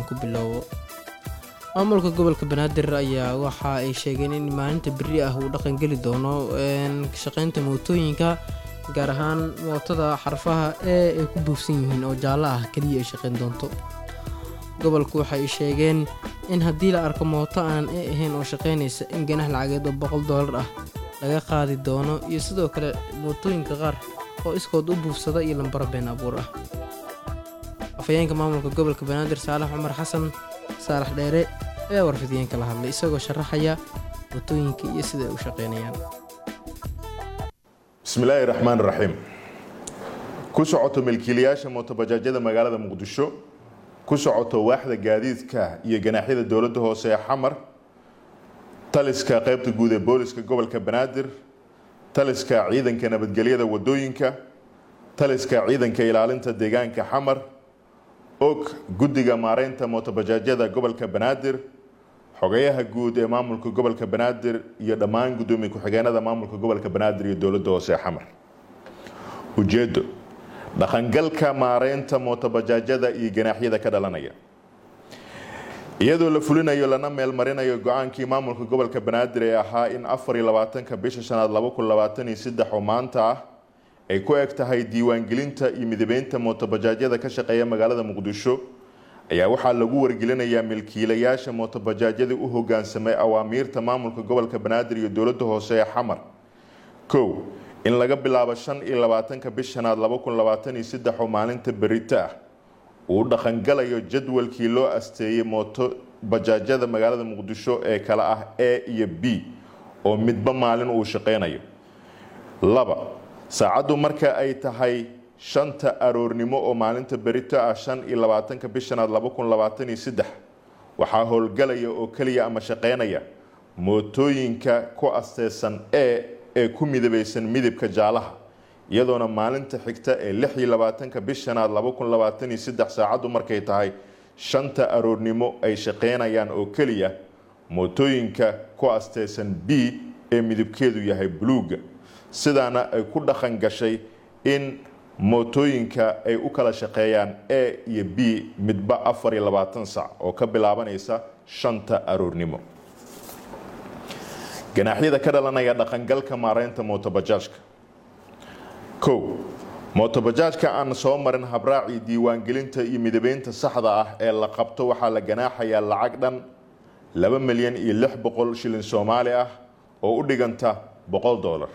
ku bilowbo maamulka gobolka banaadir ayaa waxa ay sheegeen in maalinta beri ah uu dhaqangeli doono shaqaynta mootooyinka gaar ahaan mootada xarfaha ee ay ku buufsan yihiin oo jaallo ah keliya ay shaqayn doonto gobolku waxa ay sheegeen in haddii la arko mooto aanan e ahayn oo shaqaynaysa in ganax lacageed oo boqol doolar ah laga qaadi doono iyo sidoo kale mootooyinka qaar oo iskood u buufsada iyo lambaro been abuur ah afhayeenka maamulka gobolka banaadir saalax cumar xasan saalax dheere ayaa warfidiyeenka la hadlay isagoo sharaxaya mootooyinka iyo sida ay u shaqaynayaan bismillaahi raxmaan raxiim ku socoto milkiilayaasha mootobajaajyada magaalada muqdisho ku socoto waaxda gaadiidka iyo ganaaxyada dowladda hoose ee xamar taliska qaybta guud ee booliska gobolka banaadir taliska ciidanka nabadgelyada wadooyinka taliska ciidanka ilaalinta deegaanka xamar og guddiga maareynta mootobajaajyada gobolka banaadir xogayaha guud ee maamulka gobolka banaadir iyo dhammaan guddoomiye ku-xigeenada maamulka gobolka banaadir iyo dowladda hoose ee xamar ujeedo dhaqangalka maareynta mootobajaajyada iyo ganaaxyada ka dhalanaya iyadoo la fulinayo lana meelmarinayo go-aankii maamulka gobolka banaadir ee ahaa in afar iyo labaatanka bisha shanaad laba kun labaatan iyo saddex oo maanta ah ay ku eg tahay diiwaangelinta iyo midabeynta mootobajaajyada ka shaqeeya magaalada muqdisho ayaa waxaa lagu wargelinayaa milkiilayaasha mootobajaajyadii u hogaansamay awaamiirta maamulka gobolka banaadir iyo dowladda hoose ee xamar kow in laga bilaabo shan iyo labaatanka bish shanaad laba kun labaatan iyo saddex oo maalinta berita ah uu dhaqangalayo jadwalkii loo asteeyey mooto bajaajyada magaalada muqdisho ee kale ah a iyo b oo midba maalin uu shaqeynayo laba saacaddu marka ay tahay shanta aroornimo oo maalinta berito ah shan iyo labaatanka bishanaad laba kun labaatan iyo saddex waxaa howlgalaya oo keliya ama shaqeynaya mootooyinka ku asteysan e ee ku midabeysan midabka jaalaha iyadoona maalinta xigta ee lix iyo labaatanka bishanaad laba kun labaatan iyo saddex saacaddu markay tahay shanta aroornimo ay shaqeynayaan oo keliya mootooyinka ku asteysan b ee midabkeedu yahay buluuga sidaana ay ku dhaqan gashay in mootooyinka ay u kala shaqeeyaan a iyo b midba afar iyo labaatan sac oo ka bilaabanaysa shanta aroornimo ganaaxyada ka dhalanaya dhaqangalka maareynta mootobajaajka kow mootobajaajka aan soo marin habraacii diiwaangelinta iyo midabeynta saxda ah ee la qabto waxaa la ganaaxayaa lacag dhan laba milyan iyo lix boqol shilin soomaali ah oo u dhiganta boqol doolar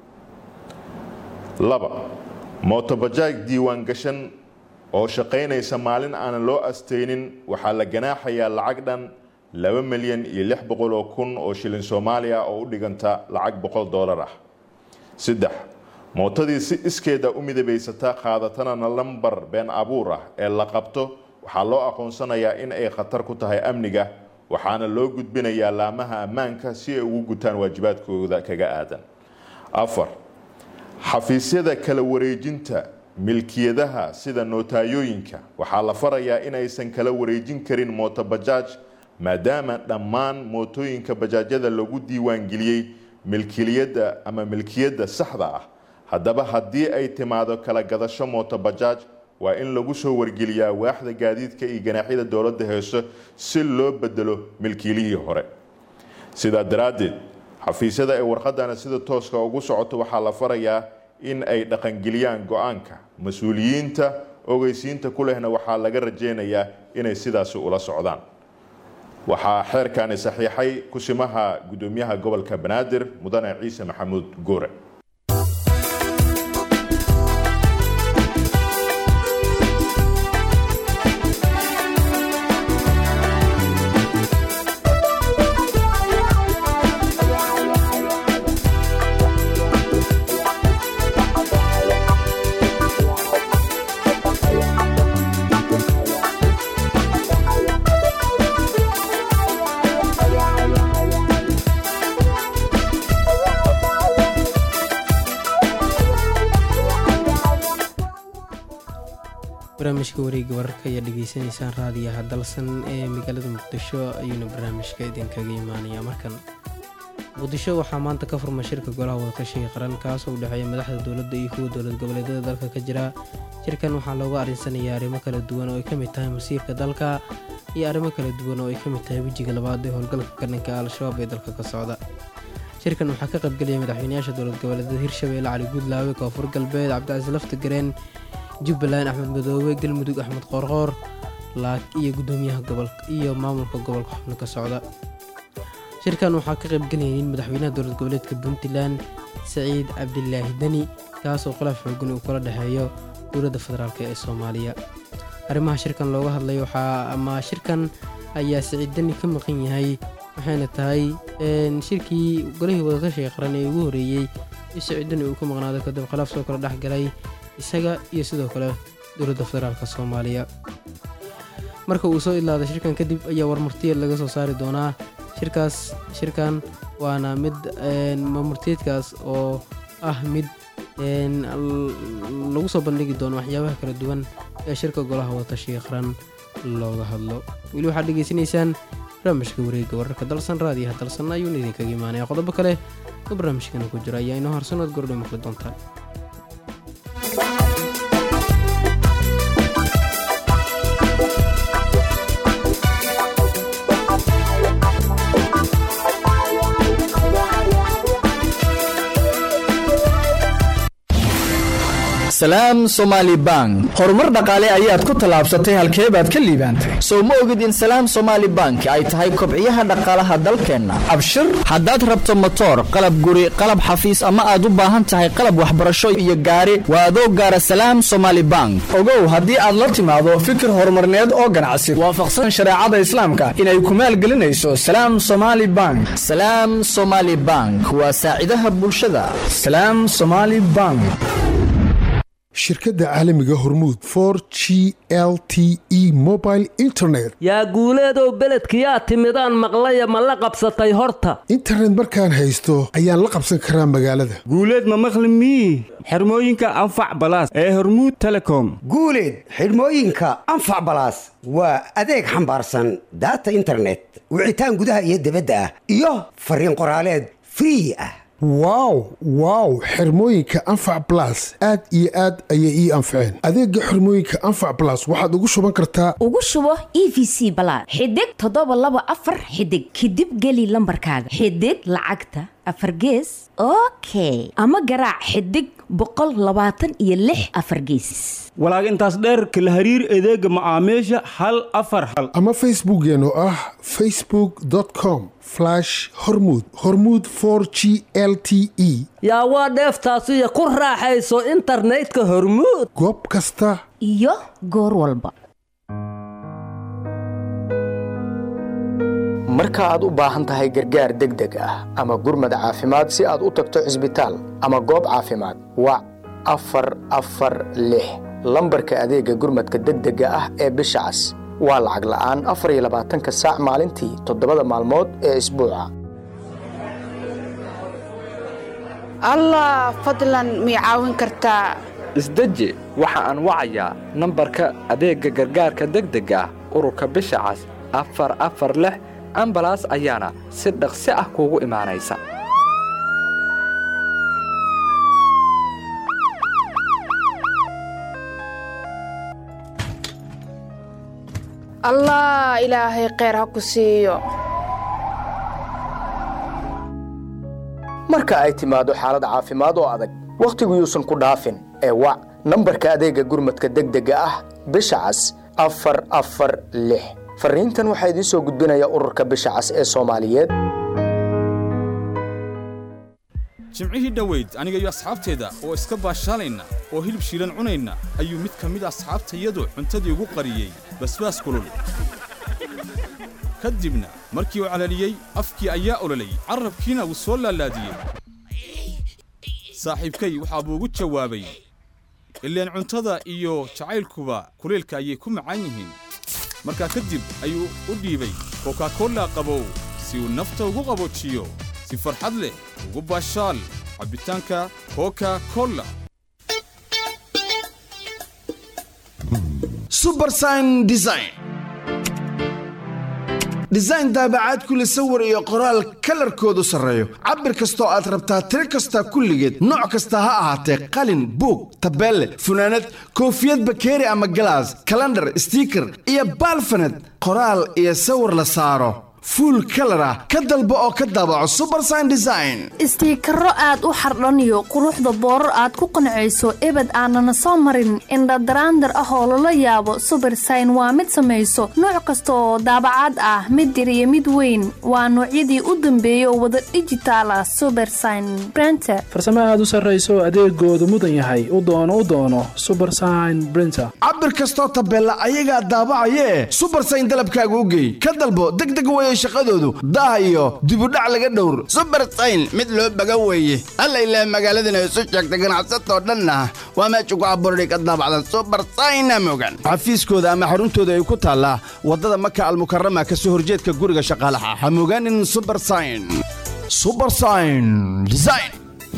laba mootobajaaj diiwaan gashan oo shaqaynaysa maalin aanan loo asteynin waxaa la ganaaxayaa lacag dhan laba milyan iyo lix boqol oo kun oo shilin soomaaliya oo u dhiganta lacag boqol doolar ah saddex mootadii si iskeeda u midabaysata qaadatana lambar been abuur ah ee la qabto waxaa loo aqoonsanayaa in ay khatar ku tahay amniga waxaana loo gudbinayaa laamaha ammaanka si ay ugu gutaan waajibaadkooda kaga aadan afar xafiisyada kala wareejinta milkiyadaha sida nootayooyinka waxaa la farayaa inaysan kala wareejin karin mootobajaaj maadaama dhammaan mootooyinka bajaajyada lagu diiwaangeliyey milkiliyadda ama milkiyadda saxda ah haddaba haddii ay timaado kala gadasho mootobajaaj waa in lagu soo wargeliyaa waaxda gaadiidka iyo ganaaxyada dowladda heeso si loo bedelo milkiilihii hore sidaa daraaddeed xafiisyada ay warqadana sida tooska ugu socoto waxaa la farayaa in ay dhaqangeliyaan go-aanka mas-uuliyiinta ogeysiinta ku lehna waxaa laga rajeynayaa inay sidaasi ula socdaan waxaa xeerkani saxiixay kusimaha gudoomiyaha gobolka banaadir mudane ciise maxamuud goore barnaamijka wareega wararka ayaa dhegeysaneysaan raadiyaha dalsan ee magaalada muqdisho ayuuna barnaamijka idinkaga imaanaya markan muqdisho waxaa maanta ka furmay shirka golaha wadatashiga qaran kaasoo u dhexeeya madaxda dowladda iyo kuwa dowlad goboleedyada dalka ka jira shirkan waxaa looga arinsanayaa arrimo kala duwan oo ay ka mid tahay masiirka dalka iyo arrimo kala duwan oo ay ka mid tahay wejiga labaad ee howlgalka gadanka al-shabaab ee dalka ka socda shirkan waxaa ka qaybgelaya madaxweynayaasha dowlad goboleedyada hirshabeelle cali guudlaawe koonfur galbeed cabdicasiis lafta gareen jubbaland axmed madoobe galmudug axmed qoorqoor laak iyo gudoomiyaha gobolka iyo maamulka gobolka xubno ka socda shirkan waxaa ka qaybgelaynin madaxweynaha dowlad goboleedka puntland saciid cabdilaahi deni kaasoo khilaaf xoogan uu kula dhexeeyo dowladda federaalk ee soomaaliya arrimaha shirkan looga hadlay waxaa ama shirkan ayaa saciid deni ka maqan yahay waxayna tahay shirkii golihii wadatashiga qaran ee ugu horeeyey in saciid deni uu ka maqnaado kadib khilaaf soo kala dhex galay isaga iyo sidoo kale dowladda federaalk soomaaliya marka uu soo idlaada shirkan kadib ayaa warmartiyeed laga soo saari doonaa shirkaas shirkan waana mid marmartiyeedkaas oo ah mid lagu soo bandhigi doono waxyaabaha kala duwan ee shirka golaha wadatashiga qaran looga hadlo weli waxaad dhegeysanaysaan barnaamijka wareega wararka dalsan raadiyaha dalsan ayuuna idinkaga imaanaya qodobo kale oo barnaamijkana ku jira ayaa inoo harsanood gordhow maqli doontaan salaam somaali bank horumar dhaqaale ayaad ku tallaabsatay halkee baad ka liibaantay sow ma ogid in salaam somaali bank ay tahay kobciyaha dhaqaalaha dalkeenna abshir haddaad rabto motoor qalab guri qalab xafiis ama aad u baahan tahay qalab waxbarasho iyo gaari waa adoo gaara salaam somaali bank ogow haddii aad la timaado fikir horumarneed oo ganacsi waafaqsan shareecada islaamka inay ku maalgelinayso salaam somaali bank salaam somaali bank waa saacidaha bulshada salaam somaali bank shirkadda caalamiga hormuud for g l t e mobile internet yaa guuleedow beledkiyaa timidaan maqlaya ma la qabsatay horta internet markaan haysto ayaan la qabsan karaa magaalada guuleed ma maqli mii xirmooyinka anfac balaas ee hormuud telecom guuleed xidhmooyinka anfac balaas waa adeeg xambaarsan daata internet wicitaan gudaha iyo dibadda ah iyo fariin qoraaleed free ah wow wow xirmooyinka anfac balas aad iyo aad ayay ii anfaceen adeega xirmooyinka anfac balas waxaad ugu shuban kartaa ugu shubo e v c balaad xidig toddoba laba afar xidig kadib geli lambarkaaga xidig lacagta afar gees okay ama garaac xidig boqol labaatan iyo lix afar geesis walaag intaas dheerka la hariir adeega macaamiisha hal afar hal ama facebookeen oo ah facebook com hormud hormuud for g l t e yaa waa dheeftaasiyo ku raaxayso internetka hormuud goob kasta iyo goor walba marka aad u baahan tahay gargaar degdeg ah ama gurmad caafimaad si aad u tagto cisbitaal ama goob caafimaad wac afar afar lix lambarka adeega gurmadka degdega ah ee bisha cas waa lacag la'aan afar iyo labaatanka saac maalintii toddobada maalmood ee isbuuca allah fadlan mii caawin kartaa isdeji waxa aan wacayaa nambarka adeegga gargaarka degdega ah ururka bisha cas afar afar lix ambalaas ayaana si dhaqsi ah kuugu imaanaysa allah ilaahay kheyr ha ku siiyo marka ay timaado xaalad caafimaad oo adag wakhtigu yuusan ku dhaafin ee wac nambarka adeegga gurmadka degdega ah bisha cas afar afar lix farriintan waxaa idiin soo gudbinaya ururka bisha cas ee soomaaliyeed jimcihii dhoweyd aniga iyo asxaabteeda oo iska baashaalayna oo hilib shiilan cunayna ayuu mid ka mid asxaabtayadu cuntadii ugu qariyey basbaas kulul ka dibna markii uu calaliyey afkii ayaa ololay carrabkiina wuu soo laalaadiyey saaxiibkay waxaa buu ugu jawaabay ileen cuntada iyo jacaylkuba kuleelka ayay ku macaan yihiin markaa kadib ayuu u dhiibay kokakolla qabow si uu nafta ugu qaboojiyo si farxad leh ugu baashaal cabbitaanka koka kolla subersign design design daabacaad kulli sawir iyo qoraal kalarkoodu sarreeyo cabir kastoo aad rabtaa tiro kasta kulligeed nooc kasta ha ahaatee qalin buug tabeelle funaanad koofiyad bakeeri ama galaas kalandhar stiiker iyo baalfaned qoraal iyo sawir la saaro fuul kalar ah ka dalbo oo ka daabaco subersign design istiikaro aad u xardhaniyo quruxda boorar aad ku qancayso ebed aanana soo marin indhadaraandar ah oo lala yaabo subersign waa mid samayso nooc kasta oo daabacaad ah mid yar iyo mid weyn waa noocyadii u dambeeyay oo wada dhijitaal ah subersign brenter farsamo aad u sarrayso adeegoodu mudan yahay u doono u doono subersign brinter cabir kastoo tabeella ayagaa daabacayee subersign dalabkaaga u geey ka dalbo degdeg weye shaqadoodu daah iyo dibudhac laga dhowr subersayn mid loo baga weeye alla ilaah magaaladana isu sheegta ganacsatoo dhanna waa meesha ku abuurday ka daabacdan subersayna mogan xafiiskooda ama xaruntooda ay ku taallaa waddada maka almukarama ka soo horjeedka guriga shaqaalaha ha mogaanin subersayn subersayn design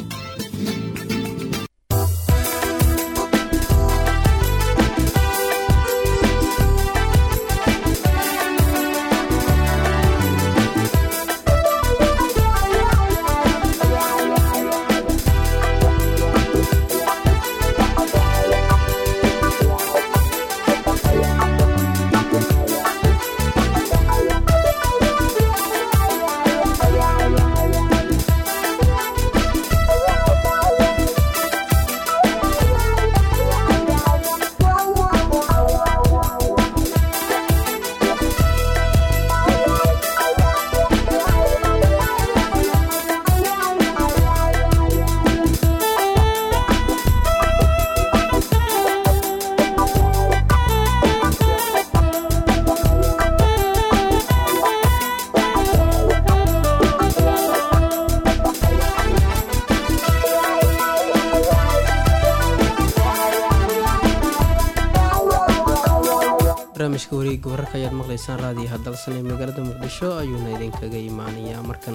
barnaamijka wareegga wararka ayaad maqlaysaan raadiyo hadalsan ee magaalada muqdisho ayuuna idinkaga imaanayaa markan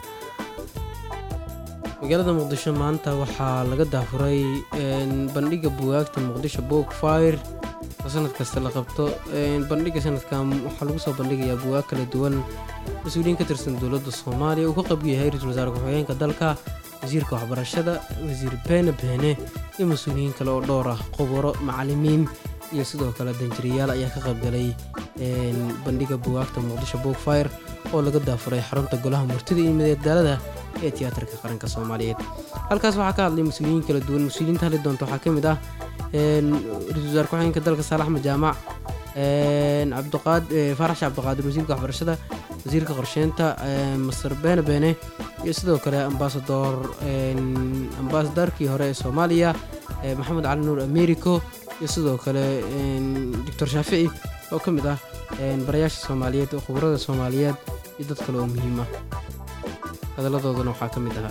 magaalada muqdisho maanta waxaa laga daafuray bandhiga bugaagta muqdisho book fire oo sanad kasta la qabto bandhiga sanadkan waxaa lagu soo bandhigayaa bugaag kala duwan mas-uuliyiin ka tirsan dowladda soomaaliya uu ka qayb yahay ra-iisul wasaare ku-xigeenka dalka wasiirka waxbarashada wasiir beene beene iyo mas-uuliyiin kale oo dhowr ah khubaro macalimiin iyo sidoo kale danjiriyaal ayaa ka qaybgalay bandhiga bugaagta muqdisho book fire oo laga daafuray xarunta golaha murtida iyo madadaalada ee tiyaatarka qaranka soomaaliyeed halkaas waxaa ka hadlay mas-uuliyiin kala duwan mas-uuliyiinta hadli doonta waxaa ka mid ah ra-iisul wasaare ku-xigeenka dalka saalax axmed jaamac cabdiqaad faarax sheekh cabdiqaadir wasiirka waxbarashada wasiirka qorsheynta masar beene beene iyo sidoo kale ambasador ambasadorkii hore ee soomaaliya maxamed cali nuur americo iyo sidoo kale doctor shaafici oo ka mid ah barayaasha soomaaliyeed khubarada soomaaliyeed iyo dad kale oo muhiim ah hadalladoodana waxaa ka mid ahaa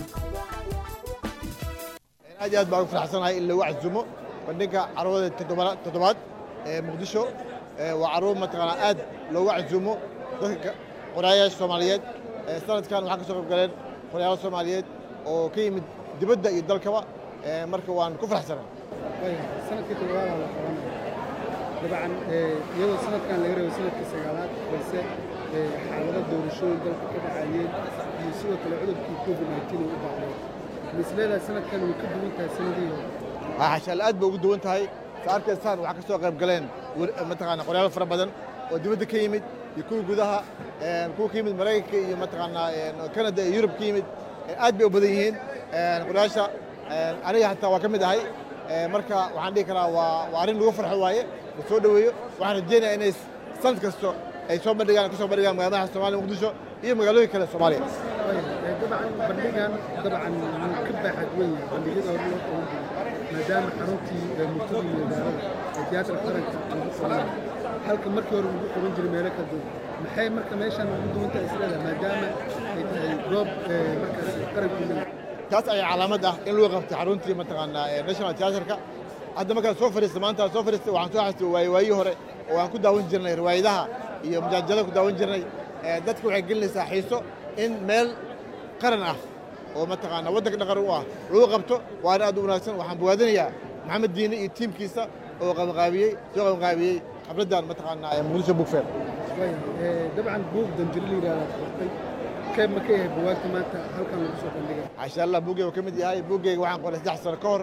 aad iyo aad baan u faraxsanahay in lagu casumo bandhigga carwada toddobaad ee muqdisho waa carwo mataqaanaa aad loogu casumo dadka qoraayaasha soomaaliyeed sanadkan waxaa ka soo qayb galeen qoraayaal soomaaliyeed oo ka yimid dibadda iyo dalkaba marka waan ku faraxsanahay sanadkii toddobaada la qabanaya dabcan iyadoo sanadkan laga reebo sanadkii sagaalaad balse xaalado doorashooyin dalka ka dhacayeen iyo sidoo kale cudurkii covid nineteen uu u baaqday misleedahay sanadkan way ka duwan tahay sanadihii hore xashaal aad bay ugu duwan tahay sa arkaysaan waxaa ka soo qayb galeen mataqaana qoryaal fara badan oo dibadda ka yimid iyo kuwa gudaha kuwa ka yimid maraykanka iyo mataqaanaa kanada iyo yurub ka yimid aad bay u badan yihiin qoryaasha aniga xataa waa ka mid ahay marka waxaan dhihi karaa waa arrin lagu farxo waaye la soo dhoweeyo waxaan rajeynayaa inay sanad kasto ay soo bandhigaan ka soo bandhigaan magaaladaha soomaaliya muqdisho iyo magaalooyin kale soomaaliya dabcan bandhigan dabcan wuu ka baaxad weyn yahay bandhigyada hore loo qaban jiray maadaama xaruntii murtada iyo magaalada ee tiyaatarka qaranka lagu qabanay halka markii hore lagu qaban jiray meelo kala duwan maxay marka meeshan ugu duwan tahay isleedahay maadaama ay tahay goob markaas qaranku leeyahay taas ayaa calaamad ah in lagu qabtay xaruntii mataqaanaa national theatreka hadda markaan soo fadhiista maanta soo fadhiista waxaan soo xasuustay waaye waayii hore oo aan ku daawan jirnay riwaayadaha iyo mujaajada ku daawan jirnay dadka waxay gelinaysaa xiiso in meel qaran ah oo mataqaanaa waddanka dhaqan u ah lagu qabto waana aad u wanaagsan waxaan bogaadinayaa maxamed diine iyo tiimkiisa oo qabanqaabiyey soo qabanqaabiyey xafladdan mataqaanaa muqdisho book fair waayahay dabcan buug danjiro la yidhahdaa qortay qayb ma ka yahay buwaagta maanta halkan lagu soo bandhigay casha allah buuggeyga ka mid yahay buuggeyga waxaan qoray saddex sano ka hor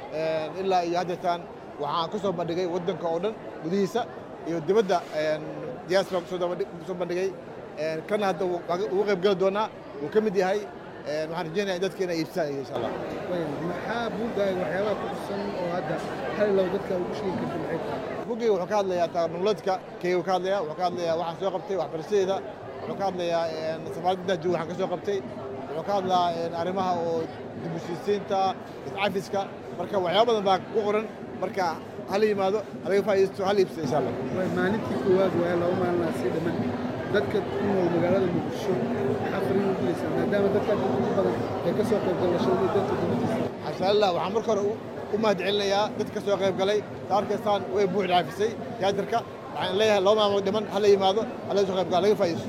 ilaa iyo haddeetaan waxaan ku soo bandhigay waddanka oo dhan gudihiisa iyo dibadda diaspora kusoo bandhigay kana hadda ugu qayb geli doonaa wuu ka mid yahay waxaan rajeynaya in dadka inay iibsaan insha allah maxaa buuggaaga waxyaabaha ku xusan oo hadda hal low dadka ugu sheegi karta maxay tahay buuggeyga wuxuu ka hadlayaa taqnuuladka keyga ka hadlayaa wuxuu ka hadlayaa waxaan soo qabtay waxbarashadeeda wuxuu ka hadlayaa safaaradda intaan joogo waxaan ka soo qabtay wuxuu ka hadlaa arrimaha oo dib u heshiisiinta iscafiska marka waxyaaba badan baa ku qoran marka hala yimaado halaga faa'iidaysto hala iibsado insha allah maalintii koowaad waa laba maalin sii dhamman dadka ku nool magaalada muqdisho maxaa fariin u diraysaa maadaama dadka ugu badan ay ka soo qayb galashada iyo dadka dibadiisa xasha allah waxaan marka hore u mahad celinayaa dadka ka soo qayb galay saa arkaysaan way buux dhaafisay tiyaatarka waxaan leeyahay laba maalmood dhiman hala yimaado hala soo qayb gala laga faa'iidaysto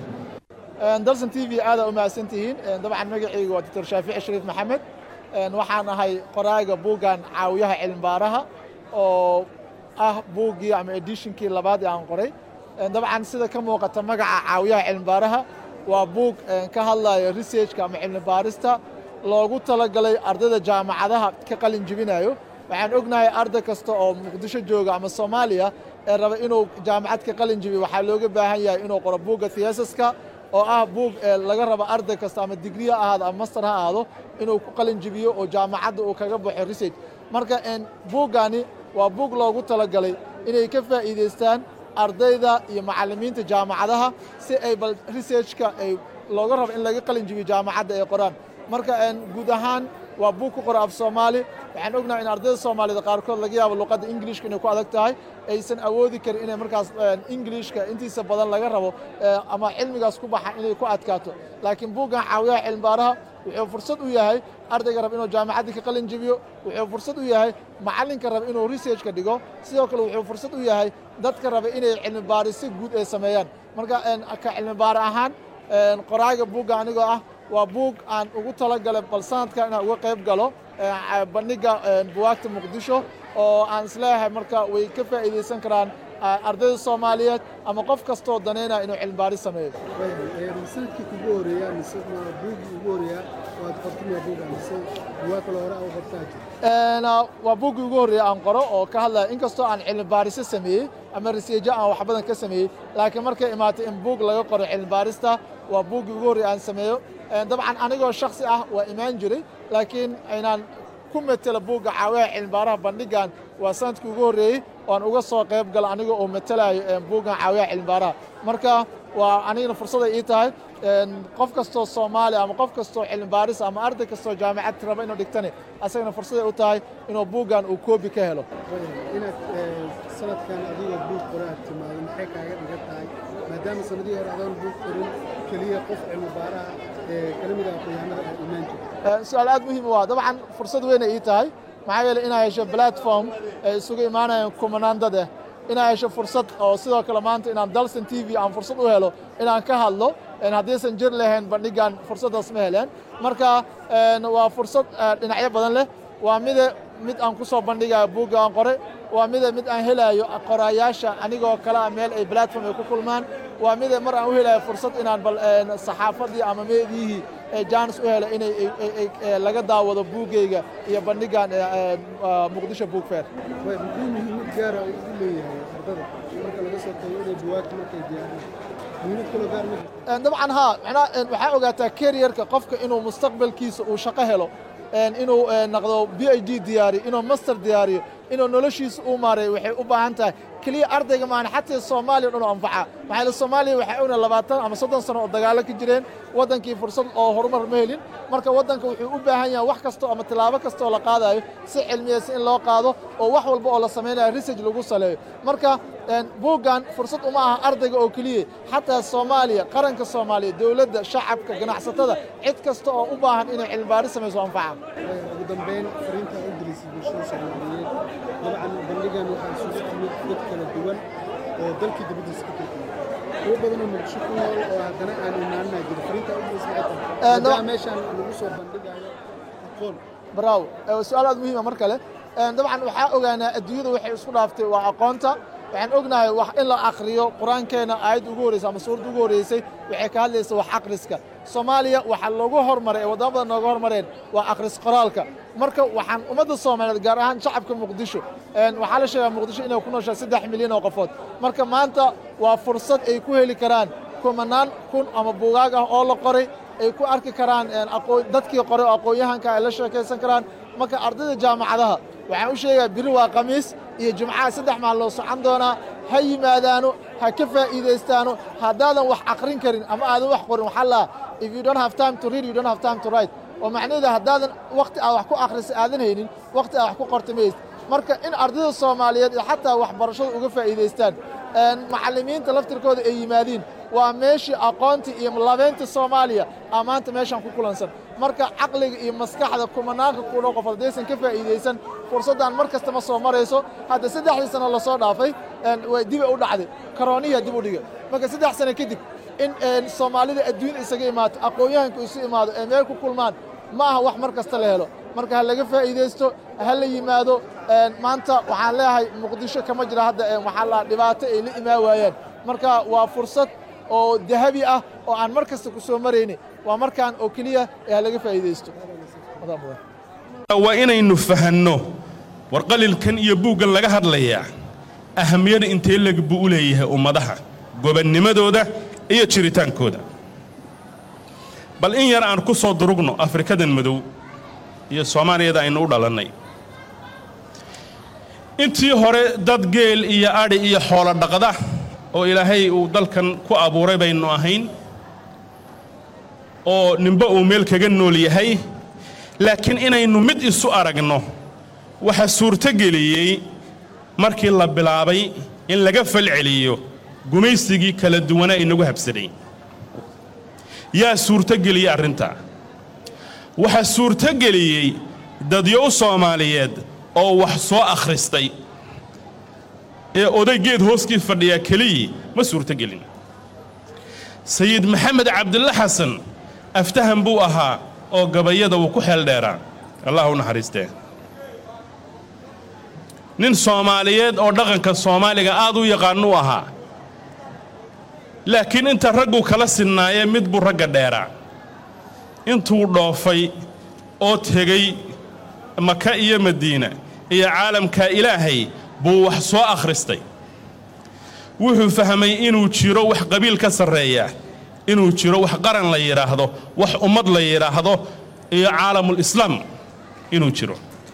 dalsan t v aada u mahadsantihiin dabcan magacaygu waa doctor shaafici shariif maxamed waxaan ahay qoraaga buuggan caawiyaha cilmibaaraha oo ah buuggii ama edishinkii labaad ee aan qoray dabcan sida ka muuqata magaca caawiyaha cilmibaaraha waa buug ka hadlaya researchka ama cilmibaarista loogu talagalay ardayda jaamacadaha ka qalin jibinayo waxaan ognahay arday kasta oo muqdisho jooga ama soomaaliya ee raba inuu jaamacad ka qalin jibiyo waxaa looga baahan yahay inuu qoro buugga theesiska oo ah buug laga rabo arday kasta ama digri ha ahaado ama master ha ahaado inuu ku qalin jibiyo oo jaamacadda uu kaga baxo research marka buuggani waa buug loogu talagalay inay ka faa'iidaystaan ardayda iyo macallimiinta jaamacadaha si ay bal researchka ay looga rabo in laga qalin jibiyo jaamacadda ay qoraan marka guud ahaan waa buug ku qora af soomaali waxaan ognahay in ardayda soomaalida qaarkood laga yaabo luqadda ingilishka inay ku adag tahay aysan awoodi karin inay markaas ingilishka intiisa badan laga rabo ama cilmigaas ku baxa inay ku adkaato laakiin buuggan caawiyaha cilmibaaraha wuxuu fursad u yahay ardayga raba inuu jaamacaddii ka qalin jibiyo wuxuu fursad u yahay macallinka raba inuu researchka dhigo sidoo kale wuxuu fursad u yahay dadka raba inay cilmibaarisyo guud ay sameeyaan marka ka cilmibaar ahaan qoraaga buugga anigoo ah waa buug aan ugu talagalay bal sanadka inaan uga qayb galo bandhigga buwaagta muqdisho oo aan isleeyahay marka way ka faa'iidaysan karaan ardayda soomaaliyeed ama qof kastoo daneynaya inuu cilmibaaris sameeyo sanadkii kugu horeeyaa mise buuggii ugu horeeyaa waad qortin waa buugga mise buwaag kale hore oo qortaa jira waa buuggii ugu horreeya aan qoro oo ka hadlaya inkastoo aan cilmibaarisyo sameeyey ama riseejo aan wax badan ka sameeyey laakiin markay imaatay in buug laga qoro cilmibaarista waa buuggii ugu horreeya aan sameeyo dabcan anigoo shaksi ah waa imaan jiray laakiin aynaan ku metela buugga caawiyaha cilmibaaraha bandhiggan waa sanadkii ugu horreeyey oan uga soo qayb gala aniga oo matelayo buuggan caawiyaha cilmibaaraha marka waa anigana fursaday ii tahay qof kastoo soomaaliya ama qof kastoo cilmibaaris ama arday kastoo jaamacad raba inuu dhigtani asagana fursaday u tahay inuu buuggan uu koobi ka helo inaad sanadkan adigoo buug qore aad timaado maxay kaaga dhigan tahay maadaama sanadihii hore adoon buug qorin keliya qof cilmibaaraha ee kala mid ah aqoonyahanada aad imaan jirta su-aal aad muhiim u ah dabcan fursad weynay ii tahay maxaa yeeley inaa hesho platform ay isugu imaanayaan kumanaan dad ah inaa hesho fursad oo sidoo kale maanta inaan dalsan t v aan fursad u helo inaan ka hadlo haddaysan jir lahayn bandhiggan fursaddaas ma heleen marka waa fursad dhinacyo badan leh waa mide mid aan ku soo bandhigayo buugga aan qoray waa mide mid aan helayo qoraayaasha anigoo kale ah meel ay platform ay ku kulmaan waa mide mar aan u helayo fursad inaan bal saxaafaddii ama meediyihii jaanis u helo inay laga daawado buuggayga iyo bandhiggan muqdisho buug fair muxuu muhiimad gaara ugu leeyahay ardada marka laga soo tago inay buwaagta markay diyaariyaan muhiimad kaloo gaar ma jirto dabcan haa macnaa waxaa ogaataa keriyarka qofka inuu mustaqbalkiisa uu shaqo helo inuu naqdo b i d diyaariyo inuu master diyaariyo inuu noloshiisa uu maareeyo waxay u baahan tahay keliya ardayga maana xataa soomaaliya dhan u anfaca maxaa yeele soomaaliya waxay ogna labaatan ama soddon sano oo dagaalo ka jireen waddankii fursad oo horumar ma helin marka waddanka wuxuu u baahan yahay wax kasta ama tilaabo kasta oo la qaadayo si cilmiyeysan in loo qaado oo wax walba oo la samaynayo research lagu saleeyo marka buuggan fursad uma aha ardayga oo keliya xataa soomaaliya qaranka soomaaliya dowladda shacabka ganacsatada cid kasta oo u baahan inay cilmibaaris samayso anfaca ugu dambeyn fariinta u dirisay bulshada soomaaliyeed dabcan bandhigan waxaa isugu timid dad kala duwan oo dalkii dibaddiisa ka turkiyay kuwo badan oo muqdisho ku nool oo haddana aan imaanina jiro fariinta u dirisay maxay tahay maadaama meeshaan lagu soo bandhigayo aqoon braawo su-aal aad muhiima mar kale dabcan waxaa ogaanaa adduunyada waxay isku dhaaftay waa aqoonta waxaan ognahay wax in la akhriyo qur-aankeena aayadda ugu horreysay ama suuradda ugu horreysay waxay ka hadlaysa wax akhriska soomaaliya waxaa loogu hormaray ee waddamo badan nooga hormareen waa akhris qoraalka marka waxaan ummadda soomaaliyeed gaar ahaan shacabka muqdisho waxaa la sheegaa muqdisho inay ku nooshaa saddex milyan oo qofood marka maanta waa fursad ay ku heli karaan kumanaan kun ama buugaag ah oo la qoray ay ku arki karaan dadkii qoray oo aqoon-yahanka ay la sheekaysan karaan marka ardayda jaamacadaha waxaan u sheegaa biri waa khamiis iyo jimcaha saddex maal loo socon doonaa ha yimaadaano ha ka faa'iidaystaano haddaadan wax aqrin karin ama aadan wax qorin waxaa laa if you don't have time to read you don't have time to write oo macnaheeda haddaadan wakhti aad wax ku akhrisa aadan haynin wakhti aad wax ku qorta maysid marka in ardayda soomaaliyeed iyo xataa waxbarashada uga faa'iidaystaan macallimiinta laftirkooda ay yimaadiin waa meeshii aqoontii iyo labeynta soomaaliya aa maanta meeshaan ku kulansan marka caqliga iyo maskaxda kumanaanka kulo qof haddaysan ka faa'iidaysan fursaddan mar kasta ma soo marayso hadda saddexdii sano lasoo dhaafay way diba u dhacday karooniya dib u dhiga marka saddex sano kadib in soomaalida adduun isaga imaato aqoon-yahanku isu imaado ee meel ku kulmaan ma aha wax mar kasta la helo marka ha laga faa'iidaysto ha la yimaado maanta waxaan leeyahay muqdisho kama jira hadda waxaa la dhibaato ay la imaan waayaan marka waa fursad oo dahabi ah oo aan mar kasta ku soo marayni waa markaan oo keliya ee ha laga faa'iidaysto waa inaynu fahanno war qalilkan iyo buuggan laga hadlayaa ahamiyada intee leg buu u leeyahay ummadaha gobannimadooda iyo jiritaankooda bal in yar aan ku soo durugno afrikadan madow iyo soomaaliyada aynu u dhalannay intii hore dad geel iyo adhi iyo xoolo dhaqda oo ilaahay uu dalkan ku abuuray baynu ahayn oo ninba uu meel kaga nool yahay laakiin inaynu mid isu aragno waxaa suurtogeliyey markii la bilaabay in laga falceliyo gumaysigii kala duwanaa inagu habsaday yaa suurtogeliyey arrintaa waxaa suurtogeliyey dadyo u soomaaliyeed oo wax soo akhristay ee oday geed hooskii fadhiyaa keliyii ma suurtogelin sayid maxamed cabdille xasan aftahan buu ahaa oo gabayada uu ku xeeldheeraa allah u naxariistee nin soomaaliyeed oo dhaqanka soomaaliga aad u yaqaanuu ahaa laakiin inta raggu kala sinnaayee mid buu ragga dheeraa intuu dhoofay oo tegey maka iyo madiina iyo caalamka ilaahay buu wax soo akhristay wuxuu fahmay inuu jiro wax qabiil ka sarreeya inuu jiro wax qaran la yidhaahdo wax ummad la yidhaahdo iyo caalamul islaam inuu jiro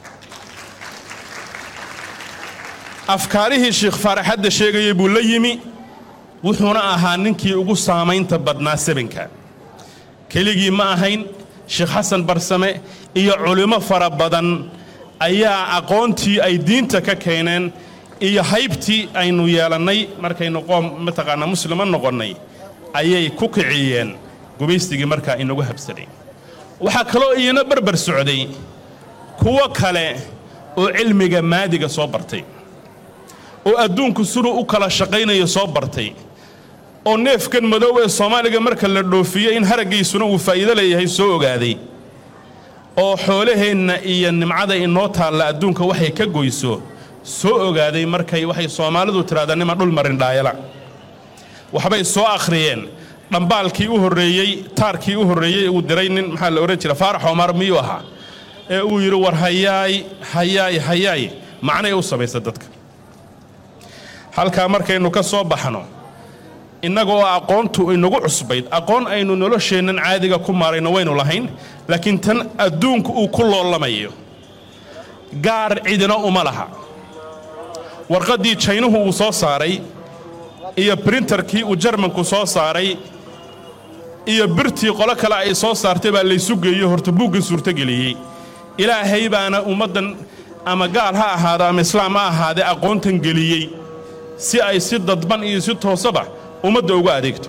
afkaarihii sheikh faarax hadda sheegayay buu la yimi wuxuuna ahaa ninkii ugu saamaynta badnaa sabanka keligii ma ahayn sheekh xasan barsame iyo culimmo fara badan ayaa aqoontii ay diinta ka keeneen iyo haybtii aynu yeelannay markaynu qoom mataqaanaa muslima noqonnay ayay ku kiciyeen gumaystigii markaa inagu habsaday waxaa kaloo iyana barbar socday kuwo kale oo cilmiga maadiga soo bartay oo adduunku siduu u kala shaqaynayo soo bartay oo neefkan madow ee soomaaliga marka la dhoofiyo in haraggiisuna uu faa'iido leeyahay soo ogaaday oo xoolaheenna iyo nimcada inoo taalla adduunka waxay ka goyso soo ogaaday markay waxay soomaalidu tidhahdaa nima dhul marin dhaayala waxbay soo akhriyeen dhambaalkii u horreeyey taarkii u horreeyey uu diray nin maxaa la odhan jira faarax omar miyuu ahaa ee uu yidhi war hayaay hayaay hayaay macnay u samaysa dadka halkaa markaynu ka soo baxno innaga oo aqoontu inagu cusbayd aqoon aynu nolosheennan caadiga ku maarayno waynu lahayn laakiin tan adduunku uu ku loolamayo gaar cidina uma laha warqaddii jaynuhu uu soo saaray iyo brintarkii uu jarmanku soo saaray iyo birtii qolo kale ay soo saartay baa laysu geeyo horta buuggan suurtogeliyey ilaahay baana ummaddan ama gaal ha ahaado ama islaam ha ahaadee aqoontan geliyey si ay si dadban iyo si toosaba ummadda uga adeegto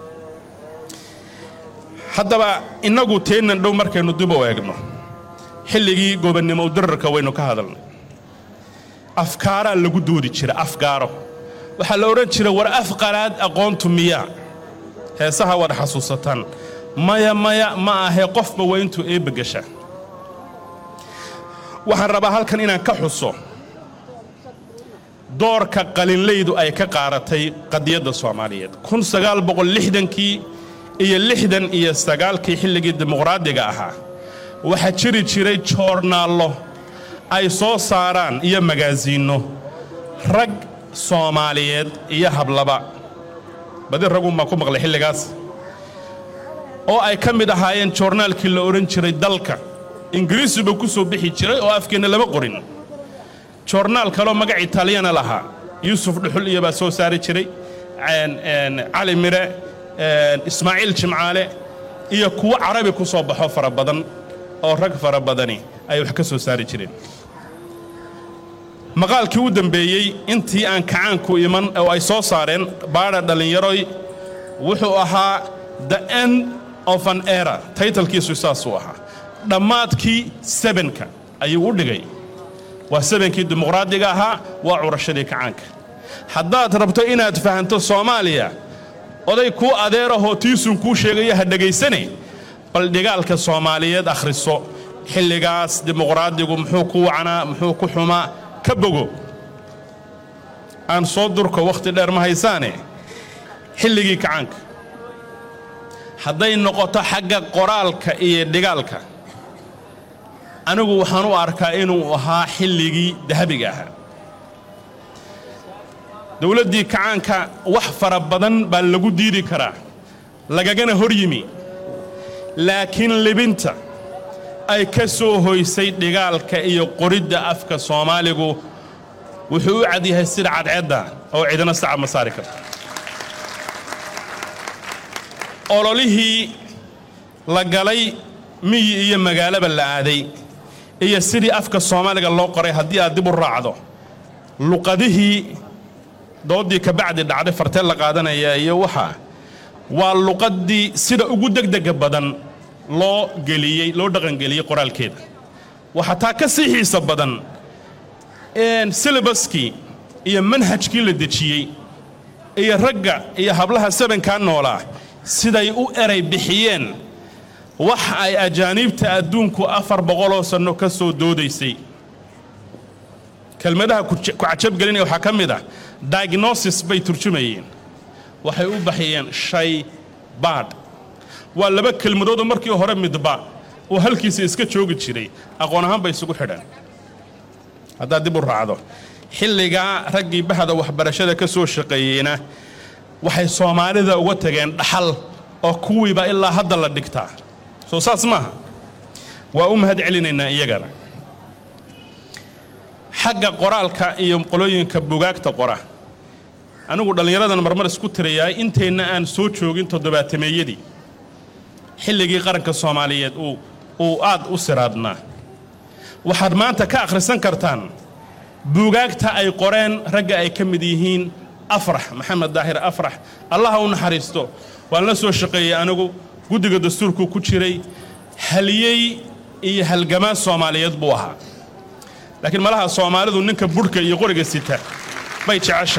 haddaba innagu teennan dhow markaynu dib u eegno xilligii gobannimo dararka waynu ka hadalnay afkaaraa lagu doodi jira afgaaro waxaa la odhan jira war afqalaad aqoontu miyaa heesaha waad xasuusataan maya maya ma ahee qofba waa intuu eebba gasha waxaan rabaa halkan inaan ka xuso doorka qalinlaydu ay ka qaaratay qadiyadda soomaaliyeed kun sagaal boqol lixdankii iyo lixdan iyo sagaalkii xilligii dimuqraadiga ahaa waxaa jiri jiray joornaallo ay soo saaraan iyo magaasiinno rag soomaaliyeed iyo hablaba badi ragunbaa ku maqlay xilligaas oo ay ka mid ahaayeen joornaalkii la odhan jiray dalka ingiriisiba ku soo bixi jiray oo afkeenna lama qorin joornaal kaloo magac italiyana lahaa yuusuf dhuxul iyo baa soo saari jiray cali mire ismaaciil jimcaale iyo kuwo carabi ku soo baxo fara badan oo rag fara badani ay wax ka soo saari jireen maqaalkii u dambeeyey intii aan kacaanku iman oo ay soo saareen baadha dhallinyaroy wuxuu ahaa the end of an era taytalkiisu saasuu ahaa dhammaadkii sebenka ayuu u dhigay waa sebenkii dimuqraadiga ahaa waa curashadii kacaanka haddaad rabto inaad fahanto soomaaliya oday kuu adeerahoo tiisun kuu sheegaya ha dhegaysane bal dhigaalka soomaaliyeed akhriso xilligaas dimuqraadigu muxuu ku wacnaa muxuu ku xumaa ka bogo aan soo durko wakhti dheer ma haysaane xilligii kacaanka hadday noqoto xagga qoraalka iyo dhigaalka anigu waxaan u arkaa inuu ahaa xilligii dahabiga ahaa dowladdii kacaanka wax fara badan baa lagu diidi karaa lagagana hor yimi laakiin libinta ay ka soo hoysay dhigaalka iyo qoridda afka soomaaligu wuxuu u cad yahay sida cadceedda oo cidina sacab ma saari karto ololihii la galay miyi iyo magaalaba la aaday iyo sidii afka soomaaliga loo qoray haddii aad dib u raacdo luqadihii dooddii kabacdi dhacday farteel la qaadanaya iyo waxa waa luqaddii sida ugu degdega badan loo geliyey loo dhaqangeliyey qoraalkeeda waxaa taa ka sii xiisa badan silabaskii iyo manhajkii la dejiyey iyo ragga iyo hablaha sabankaa noolaa siday u eray bixiyeen wax ay ajaaniibta adduunku afar boqoloo sanno ka soo doodaysay kelmadaha ku cajabgelinaya waxaa ka mid ah diagnosis bay turjumayeen waxay u baxiyeen shay baadh waa laba kelmadoodoo markii hore midba uu halkiisa iska joogi jiray aqoon ahaan bay isugu xidhan haddaad dib u raacdo xilligaa raggii bahda waxbarashada ka soo shaqeeyeyna waxay soomaalida uga tageen dhaxal oo kuwiiba ilaa hadda la dhigtaa soo saas maaha waa u mahad celinaynaa iyagana xagga qoraalka iyo qolooyinka bugaagta qora anigu dhallinyaradan marmar isku tirayaa inteenna aan soo joogin toddobaatameeyadii xilligii qaranka soomaaliyeed uu uu aad u siraadnaa waxaad maanta ka akhrisan kartaan buugaagta ay qoreen ragga ay ka mid yihiin afrax maxamed daahir afrax allaha u naxariisto waan la soo shaqeeyey anigu guddiga dastuurku ku jiray haliyey iyo halgamaa soomaaliyeed buu ahaa laakiin malaha soomaalidu ninka budhka iyo qoriga sita bay jecesha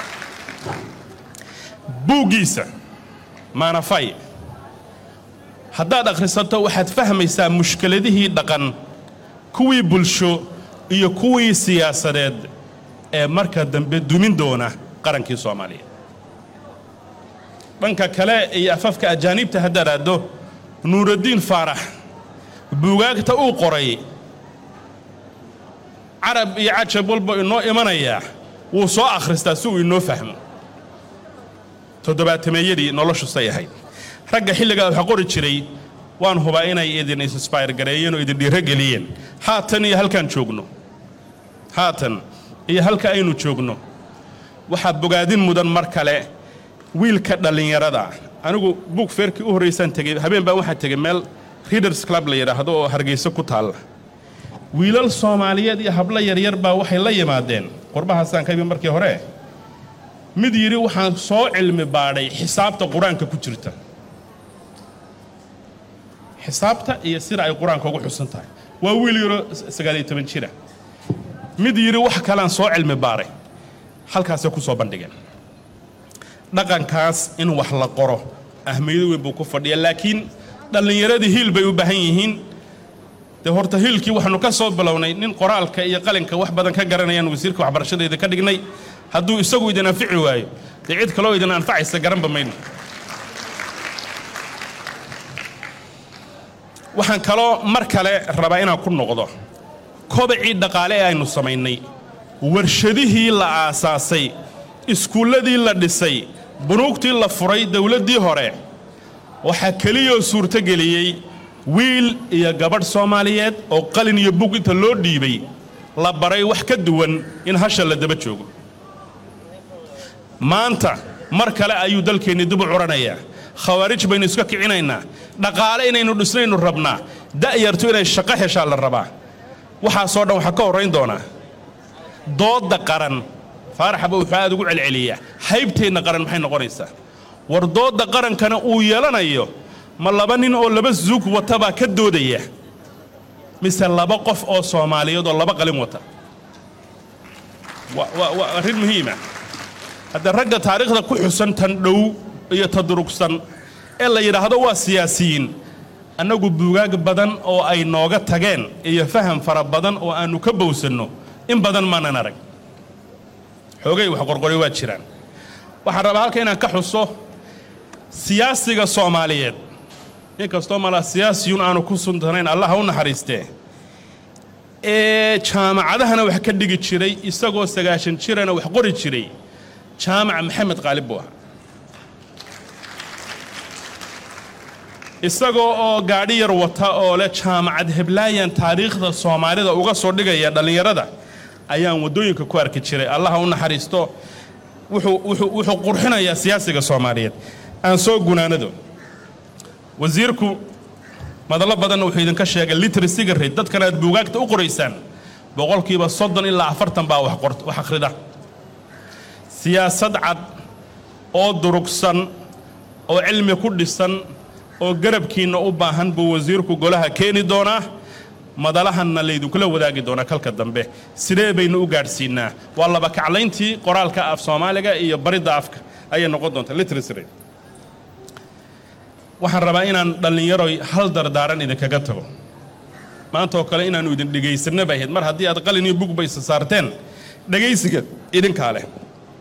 buuggiisa maanafay haddaad akhrisato waxaad fahmaysaa mushkiladihii dhaqan kuwii bulsho iyo kuwii siyaasadeed ee marka dambe dumin doona qarankii soomaaliya dhanka kale iyo afafka ajaaniibta haddaad aaddo nuuraddiin faarax buugaagta uu qoray carab iyo cajab walba inoo imanayaa wuu soo akhristaa si uu inoo fahmo toddobaatameeyadii noloshu say ahayd ragga xilligaa waxa qori jiray waan hubaa inay idin insbire gareeyeen oo idin dhiiro geliyeen haatan iyo halkaan joogno haatan iyo halka aynu joogno waxaa bogaadin mudan mar kale wiilka dhallinyarada anigu buug feerkii u horraysaan tegey habeen baa waxaa tegey meel readers club la yidhaahdo oo hargeyso ku taalla wiilal soomaaliyeed iyo hablo yaryar baa waxay la yimaadeen qurbahaasaan ka ibi markii hore mid yidhi waxaan soo cilmi baadhay xisaabta qur-aanka ku jirta xisaabta iyo sida ay qur-aanka ugu xusan tahay waa wiil yaroo sagaaliyo toban jira mid yidhi wax kalean soo cilmi baaray halkaasay ku soo bandhigeen dhaqankaas in wax la qoro ahmiyado weyn buu ku fadhiya laakiin dhallinyaradii hiil bay u baahan yihiin dee horta hiilkii waxaanu ka soo bilownay nin qoraalka iyo qalinka wax badan ka garanayaan wasiirka waxbarashadayda ka dhignay hadduu isagu idin anfici waayo dee cid kaloo idin anfacaysa garanba mayno waxaan kaloo mar kale rabaa inaan ku noqdo kobacii dhaqaale ee aynu samaynay warshadihii la aasaasay iskuulladii la dhisay bunuugtii la furay dowladdii hore waxaa keliyoo suurtogeliyey wiil iyo gabadh soomaaliyeed oo qalin iyo bug inta loo dhiibay la baray wax ka duwan in hasha la daba joogo maanta mar kale ayuu dalkeenni dib u curanayaa khawaarij baynu iska kicinaynaa dhaqaale inaynu dhisnaynu rabnaa da'yartu inay shaqo heshaa la rabaa waxaasoo dhan waxaa ka horrayn doonaa doodda qaran faaraxba wuxuu aad ugu celceliyaa haybteenna qaran maxay noqonaysaa war doodda qarankana uu yeelanayo ma laba nin oo laba zuug wata baa ka doodaya mise laba qof oo soomaaliyeed oo laba qalin wata wa- wa- waa arrin muhiima hadda ragga taariikhda ku xusan tan dhow iyo ta durugsan ee la yidhaahdo waa siyaasiyiin annagu buugaag badan oo ay nooga tageen iyo faham fara badan oo aannu ka bowsanno in badan maanan arag xoogay wax qorqori waa jiraan waxaan rabaa halka inaan ka xuso siyaasiga soomaaliyeed inkastoo mala siyaasiyun aanu ku suntanayn allah ha u naxariistee ee jaamacadahana wax ka dhigi jiray isagoo sagaashan jirana wax qori jiray jaamaca maxamed qaalib buu ahaa isagoo oo gaadhi yar wata oo leh jaamacad heblaayan taariikhda soomaalida uga soo dhigaya dhallinyarada ayaan waddooyinka ku arki jiray allah ha u naxariisto wuxuu wuxuu wuxuu qurxinayaa siyaasiga soomaaliyeed aan soo gunaanado wasiirku madallo badanna wuxuu idinka sheegay literacyga rate dadkan aad buugaagta u qoraysaan boqolkiiba soddon ilaa afartan baa wax qort wax akhrida siyaasad cad oo durugsan oo cilmi ku dhisan oo garabkiinna u baahan buu wasiirku golaha keeni doonaa madalahanna laydinkula wadaagi doonaa kalka dambe sidee baynu u gaadhsiinaa waa laba kaclayntii qoraalka af soomaaliga iyo baridda afka ayay noqon doontaa literacy rate waxaan rabaa inaan dhallinyaroy hal dardaaran idinkaga tago maanta oo kale inaannu idin dhegaysanna bay ahayd mar haddii aad qalin iyo bug baysa saarteen dhegaysiga idinkaa leh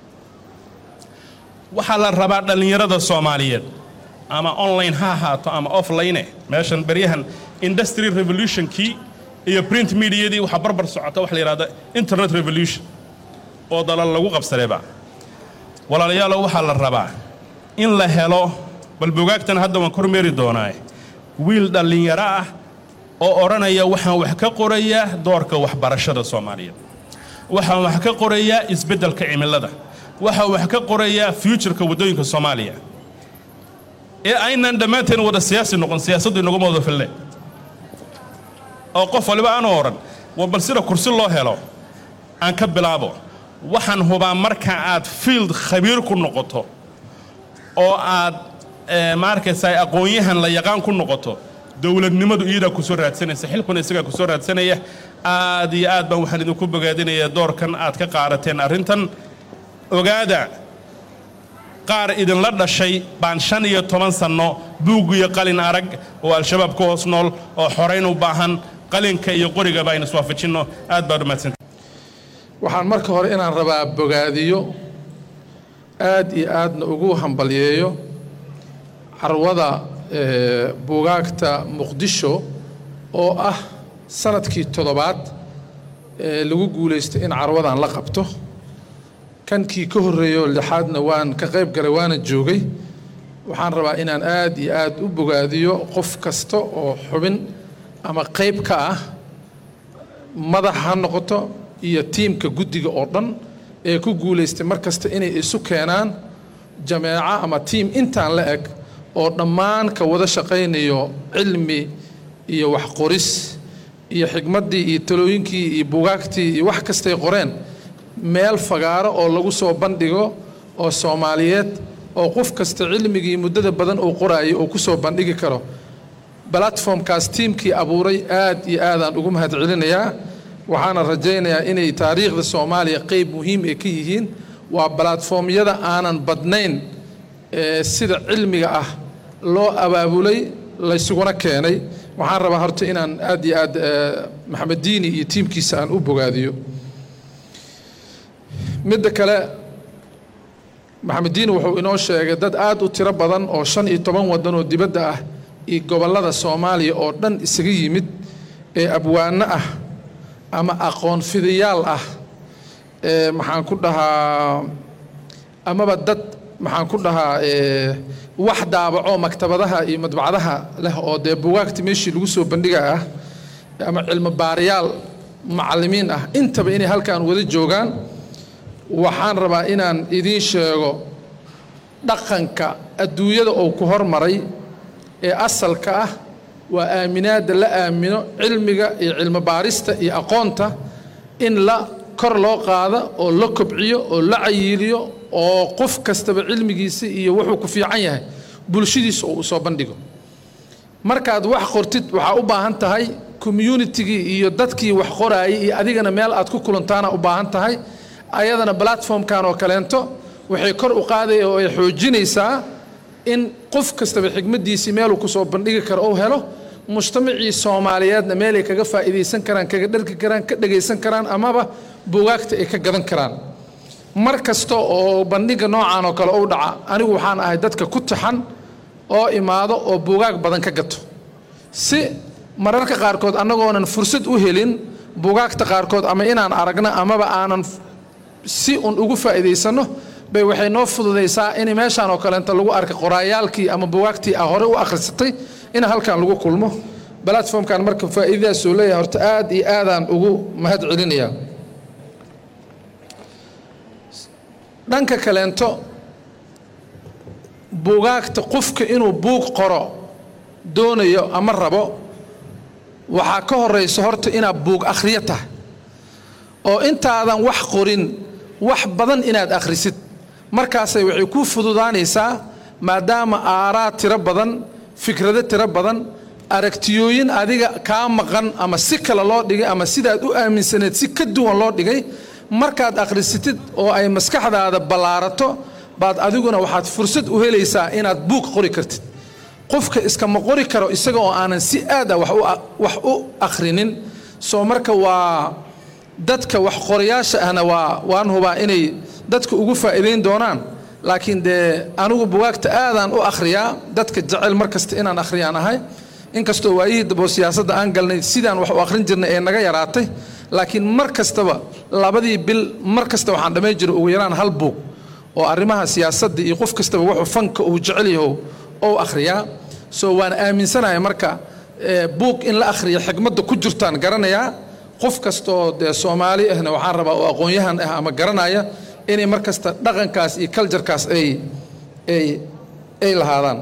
waxaa la rabaa dhallinyarada soomaaliyeed ama online ha ahaato ama offline meeshan beryahan industry revolutionkii iyo print mediadii waxaa barbar socota waxa la yidhahda internet revolution oo dalal lagu qabsadayba walaalayaalow waxaa la rabaa in la helo bal bugaagtan hadda waan kormeeri doonaa wiil dhallinyaro ah oo odhanaya waxaan wax ka qorayaa doorka waxbarashada soomaaliyeed waxaan wax ka qorayaa isbeddelka cimilada waxaan wax ka qorayaa futureka waddooyinka soomaaliya ee aynan dhammaanteen wada siyaasi noqon siyaasaddu inaguma wada fille oo qof waliba aanu odhan war bal sida kursi loo helo aan ka bilaabo waxaan hubaa marka aad field khabiir ku noqoto oo aad ma arkaysaa aqoon-yahan la yaqaan ku noqoto dowladnimadu iyadaa ku soo raadsanaysa xilkuna isagaa ku soo raadsanaya aad iyo aad baan waxaan idinku bogaadinayaa doorkan aad ka qaadateen arrintan ogaada qaar idinla dhashay baan shan iyo toban sanno buug iyo qalin arag oo al-shabaab ku hoos nool oo xorayn u baahan qalinka iyo qoriga baa aynu iswaafajinno aad baad umahadsanta waxaan marka hore inaan rabaa bogaadiyo aad iyo aadna ugu hambalyeeyo carwada buugaagta muqdisho oo ah sanadkii toddobaad ee lagu guulaystay in carwadan la qabto kankii ka horreeyo lixaadna waan ka qayb galay waana joogay waxaan rabaa inaan aad iyo aad u bogaadiyo qof kasta oo xubin ama qayb ka ah madax ha noqoto iyo tiimka guddiga oo dhan ee ku guulaystay mar kasta inay isu keenaan jameeco ama tiim intaan la eg oo dhammaan ka wada shaqaynayo cilmi iyo waxqoris iyo xigmaddii iyo talooyinkii iyo bugaagtii iyo wax kastay qoreen meel fagaaro oo lagu soo bandhigo oo soomaaliyeed oo qof kasta cilmigii muddada badan uu qoraayo uu ku soo bandhigi karo balatformkaas tiimkii abuuray aad iyo aadaan ugu mahad celinayaa waxaana rajaynayaa inay taariikhda soomaaliya qeyb muhiim ay ka yihiin waa balatformyada aanan badnayn ee sida cilmiga ah loo abaabulay laysuguna keenay waxaan rabaa horta inaan aad iyo aad eh, maxamed diini iyo tiimkiisa aan u bogaadiyo midda kale maxamed diini wuxuu inoo sheegay dad aad u tiro badan oo shan iyo toban waddan oo dibadda ah iyo gobollada soomaaliya oo dhan isaga yimid ee abwaano ah ama aqoon fidayaal ah ee maxaan ku dhahaa amaba dad maxaan ku dhahaa ee, wax daabaco maktabadaha iyo madbacadaha leh oo dee bugaagta meeshii lagu soo bandhiga ah ama cilmi baarayaal macallimiin ah intaba inay halkan wada joogaan waxaan rabaa inaan idiin sheego dhaqanka adduunyada uu ku hormaray ee asalka ah waa aaminaadda la aamino cilmiga iyo cilmi baarista iyo aqoonta in la kor loo qaado oo la kobciyo oo la cayiiliyo oo qof kastaba cilmigiisa iyo wuxuu ku fiican yahay bulshadiisa uu soo bandhigo markaad wax qortid waxaa u baahan tahay communitigii iyo dadkii wax qoraayay iyo adigana meel aad ku kulantaana u baahan tahay ayadana platformkan oo kaleento waxay kor u qaadaya oo ay xoojinaysaa in qof kastaba xigmaddiisii meeluu kusoo bandhigi karo ou helo mujtamacii soomaaliyeedna meelay kaga faa'iidaysan karaan kaga dharki karaan ka dhegaysan karaan amaba bugaagta ay ka gadan karaan mar kasta oo bandhiga noocan oo kale u dhaca anigu waxaan ahay dadka ku taxan oo imaado oo bugaag badan ka gato si mararka qaarkood annagoonan fursad u helin bugaagta qaarkood ama inaan aragno amaba aanan si un ugu faa'iidaysanno bay waxay noo fududaysaa in meeshaan oo kaleenta lagu arka qoraayaalkii ama bugaagtii a hore u akhrisatay in halkan lagu kulmo platformkan marka faa'iidadaasuu leeyahay horta aad iyo aadaan ugu mahad celinayaa dhanka kaleento bugaagta qofka inuu buug qoro doonayo ama rabo waxaa ka horaysa horta inaad buug akhriyo tahay oo intaadan wax qorin wax badan inaad akhrisid markaasay waxay kuu fududaanaysaa maadaama aaraad tiro badan fikrado tiro badan aragtiyooyin adiga kaa maqan ama si kale loo dhigay ama sidaad u aaminsaneed si ka duwan loo dhigay markaad akhrisatid oo ay maskaxdaada ballaarato baad adiguna waxaad fursad u helaysaa inaad buug qori kartid qofka iskama qori karo isaga oo aanan si aad ah wax u a- wax u akhrinin soo marka waa dadka wax qorayaasha ahna waa waan hubaa inay dadka ugu faa'iidayn doonaan laakiin dee anigu bugaagta aadaan u akhriyaa dadka jecel mar kasta inaan akhriyaan ahay inkastoo waayihii dabo siyaasadda aan galnay sidaan wax u akhrin jirnay ee naga yaraatay laakiin mar kastaba labadii bil mar kasta waxaan dhammayn jiray ugu yaraan hal buug oo arrimaha siyaasadda iyo qof kastaba wuxuu fanka uu jecel yaho ou akhriyaa soo waan aaminsanahay marka eh, buug in la akhriyo xigmadda ku jirtaan garanayaa qof kastaoo dee soomaali ahna waxaan rabaa oo aqoon-yahan ah ama garanaya inay mar kasta dhaqankaas iyo kaljarkaas ay ay ay lahaadaan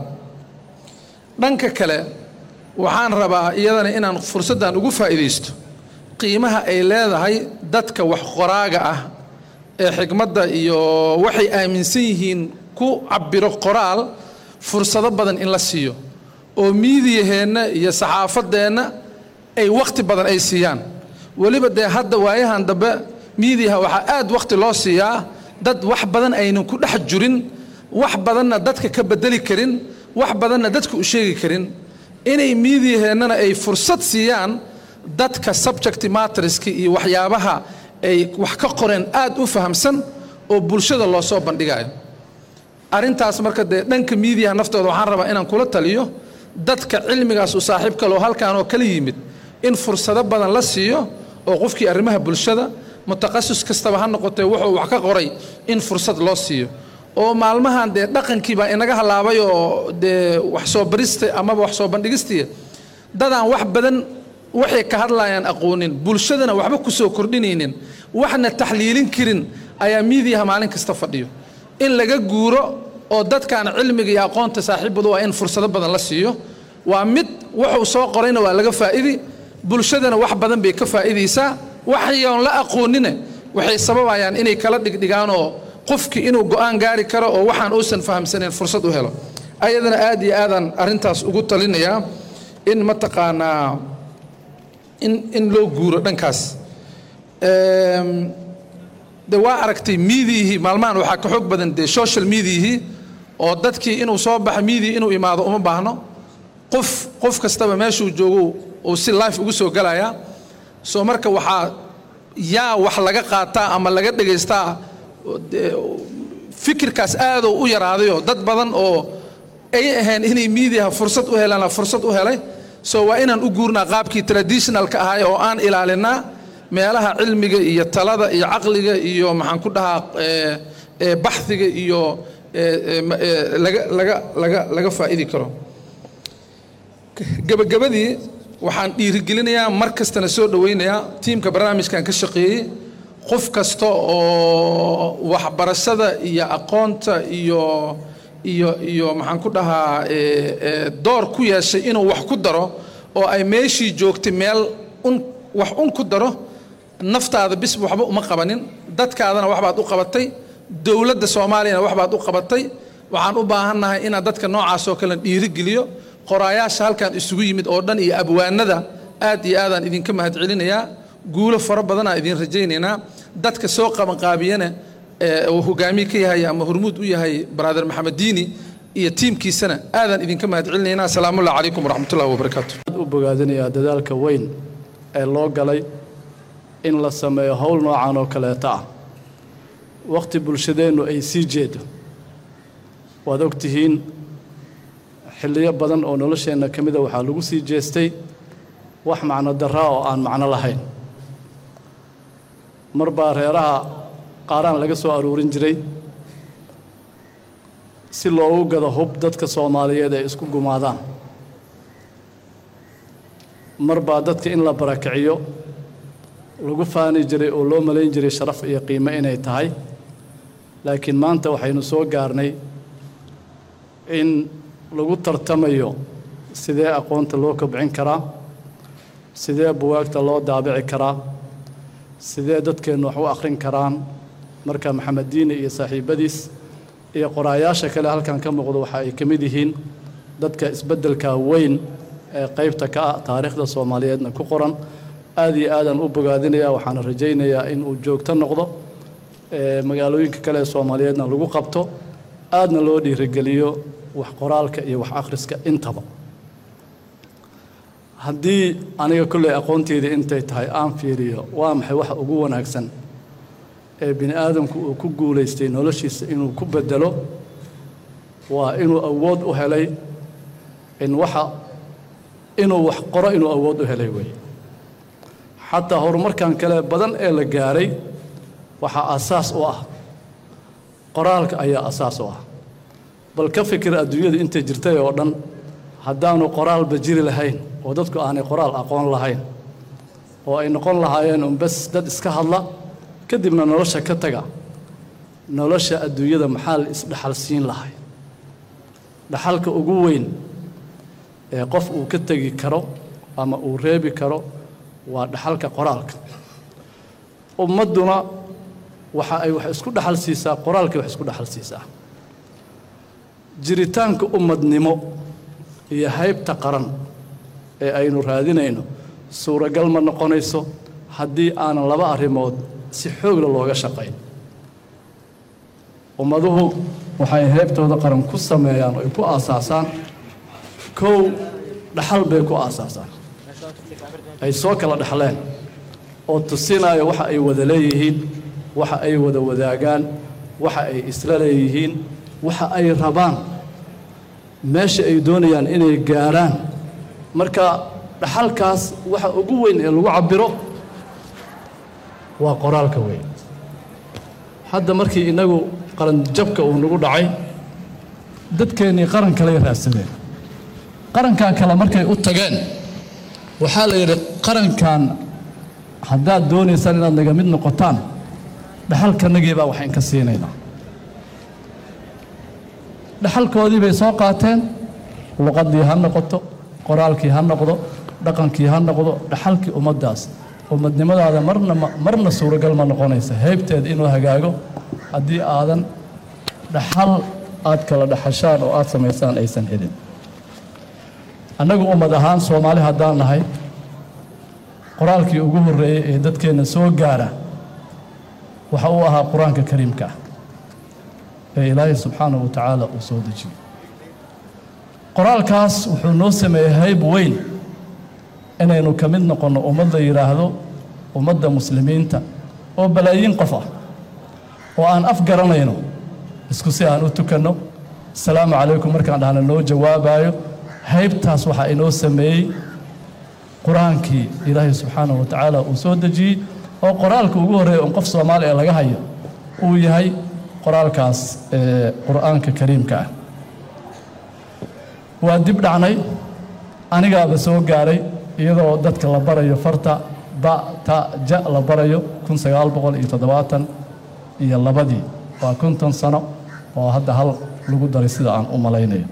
dhanka kale waxaan rabaa iyadana inaan fursaddan ugu faa'iidaysto qiimaha ay leedahay dadka wax qoraaga ah ee xigmadda iyo waxay aaminsan yihiin ku cabiro qoraal fursado badan in la siiyo oo miidiyaheenna iyo saxaafadeenna ay wakhti badan ay siiyaan weliba dee hadda waayahan dambe miidiyaha waxaa aad wakhti loo siiyaa dad wax badan aynan ku dhex jirin wax badanna dadka ka bedeli karin wax badanna dadka u sheegi karin inay miidiyaheennana ay fursad siiyaan dadka subject matterska iyo waxyaabaha ay wax ka qoreen aad u fahamsan oo bulshada loo soo bandhigayo arrintaas marka dee dhanka miidiyaha naftooda waxaan rabaa inaan kula taliyo dadka cilmigaas u saaxiib kaloo halkaan oo kala yimid in fursado badan la siiyo oo qofkii arrimaha bulshada mutaqasis kastaba ha noqotee wuxuu wax ka qoray in fursad loo siiyo oo maalmahan dee dhaqankii baa inaga halaabay oo dee wax soo barista amaba wax soo bandhigistii dadaan wax badan waxay ka hadlayaan aqoonin bulshadana waxba ku soo kordhinaynin waxna taxliilin karin ayaa miidiyaha maalin kasta fadhiyo in laga guuro oo dadkaan cilmiga iyo aqoonta saaxiibadu waa in fursado badan la siiyo waa mid wuxuu soo qorayna waa laga faa'idi bulshadana wax badan bay ka faa'iidaysaa waxyoon la aqoonine waxay sababayaan inay kala dhigdhigaan oo qofkii inuu go'aan gaari karo oo waxaan uusan fahamsanayn fursad u helo ayadana aad iyo aadaan arrintaas ugu talinayaa in mataqaanaa in in loo guuro dhankaas Eem, de waa aragtay miidiyihii maalmahan waxaa ka xoog badan dee social mediahii oo dadkii inuu soo baxo miidiya inuu imaado uma baahno qof qof kastaba meeshuu joogo uu si life ugu soo galayaa soo marka waxaa yaa wax laga qaataa ama laga dhegaystaa dee, fikirkaas aadoo u yaraadayoo dad badan oo ay ahayn inay miidiyaha fursad u helaan fursad u helay so waa inaan u guurnaa qaabkii traditionalka ahay oo aan ilaalinaa meelaha cilmiga iyo talada iyo caqliga iyo maxaan ku dhahaa eh, eh, baxdiga iyo eh, eh, ma- eh, laga laga laga laga faa'idi karo gabagabadii waxaan dhiirigelinayaa mar kastana soo dhowaynayaa tiimka barnaamijkan ka shaqeeyey qof kasta oo waxbarashada iyo aqoonta iyo iyo iyo maxaan ku dhahaa eh, eh, door ku yeeshay inuu wax ku daro oo ay meeshii joogtay meel un wax un ku daro naftaada bis waxba uma qabanin dadkaadana waxbaad u qabatay dowladda soomaaliyana waxbaad u qabatay waxaan u baahannahay inaan dadka noocaas oo kale dhiirigeliyo qoraayaasha halkan isugu yimid oo dhan iyo abwaanada aad iyo aadaan idinka mahadcelinayaa guulo fara badanaa idin rajaynaynaa dadka soo qabanqaabiyana ee uu hogaamiye ka yahay ama hormuud u yahay brother maxamed diini iyo tiimkiisana aadaan idinka mahadcelinaynaa asalaamullahi calaykum waraxmatullahi wabarakaatu u bogaadinayaa dadaalka weyn ee loo galay in la sameeyo howl noocan oo kaleeta ah wakhti bulshadeennu ay sii jeedo waad og tihiin xilliyo badan oo nolosheenna ka mida waxaa lagu sii jeestay wax macno darraa oo aan macno lahayn mar baa reeraha qaaraan laga soo aruurin jiray si loogu gado hub dadka soomaaliyeed ay isku gumaadaan mar baa dadka in la barakiciyo lagu faani jiray oo loo malayn jiray sharaf iyo qiimo inay tahay laakiin maanta waxaynu soo gaarnay in lagu tartamayo sidee aqoonta loo kobcin karaa sidee buwaagta loo daabici karaa sidee dadkeennu wax u akhrin karaan marka maxamed diini iyo saaxiibbadiis iyo qoraayaasha kale halkan ka muuqda waxa ay ka mid yihiin dadka isbeddelka weyn ee qaybta ka ah taariikhda soomaaliyeedna ku qoran aad iyo aadaan u bogaadinayaa waxaana rajaynayaa in uu joogto noqdo ee magaalooyinka kale ee soomaaliyeedna lagu qabto aadna loo dhiirigeliyo wax qoraalka iyo wax akhriska intaba haddii aniga kolley aqoonteydii intay tahay aan fiiriyo waa maxay waxa ugu wanaagsan ee bini aadamku uu ku guulaystay noloshiisa inuu ku bedelo waa inuu awood u helay in waxa inuu wax qoro inuu awood u helay weeye xataa horumarkan kale badan ee la gaaray waxaa asaas u ah qoraalka ayaa asaas u ah bal ka fikir adduunyadu intay jirtay oo dhan haddaanu qoraalba jiri lahayn oo dadku aanay qoraal aqoon lahayn oo ay noqon lahaayeen un bes dad iska hadla kadibna nolosha ka taga nolosha adduunyada maxaa la isdhaxal siin lahay dhaxalka ugu weyn ee qof uu ka tegi karo ama uu reebi karo waa dhaxalka qoraalka ummadduna waxa ay wax isku dhaxal siisaa qoraalkay wax isku dhaxal siisaa jiritaanka ummadnimo iyo haybta qaran ee aynu raadinayno suuragal ma noqonayso haddii aanan laba arrimood si xoogla looga shaqayn ummaduhu waxay heybtooda qaran ku sameeyaan oo ay ku aasaasaan kow dhaxal bay ku aasaasaan ay soo kala dhexleen oo tusinaayo waxa ay wada leeyihiin waxa ay wada wadaagaan waxa ay isla leeyihiin waxa ay rabaan meesha ay doonayaan inay gaarhaan marka dhaxalkaas waxa ugu weyn ee lagu cabbiro waa qoraalka weyn hadda markii innagu qaranjabka uu nagu dhacay dadkeennii qaran kaley raadsadeen qarankan kale markay u tageen waxaa la yidhi qarankan haddaad doonaysaan inaad naga mid noqotaan dhaxalkanagii baa waxayn ka siinaynaa dhaxalkoodii bay soo qaateen luqaddii ha noqoto qoraalkii ha noqdo dhaqankii ha noqdo dhaxalkii ummaddaas ummadnimadaada marna marna suuragal ma noqonaysa heybteeda inuu hagaago haddii aadan dhaxal aad kala dhaxashaan oo aad samaysaan aysan helin annagu ummad ahaan soomaali haddaan nahay qoraalkii ugu horreeyey ee dadkeenna soo gaara waxa uu ahaa qur-aanka kariimka ah ee ilaahay subxaanahu wa tacaala uu soo dejiyey qoraalkaas wuxuu noo sameeyey hayb weyn inaynu ka mid noqonno ummadda yidhaahdo ummadda muslimiinta oo balaayiin qof ah oo aan af garanayno isku si aan u tukanno asalaamu calaykum markaan dhahna noo jawaabayo haybtaas waxaa inoo sameeyey qur-aankii ilaahay subxaanahu wa tacaala uu soo dejiyey oo qoraalka ugu horreeya on qof soomaali ee laga hayo uu yahay qoraalkaas ee qur'aanka kariimka ah waa dib dhacnay anigaaba soo gaaray iyadoo dadka la barayo farta ba ta ja la barayo kun sagaal boqol iyo toddobaatan iyo labadii waa konton sano oo hadda hal lagu daray sida aan u malaynayo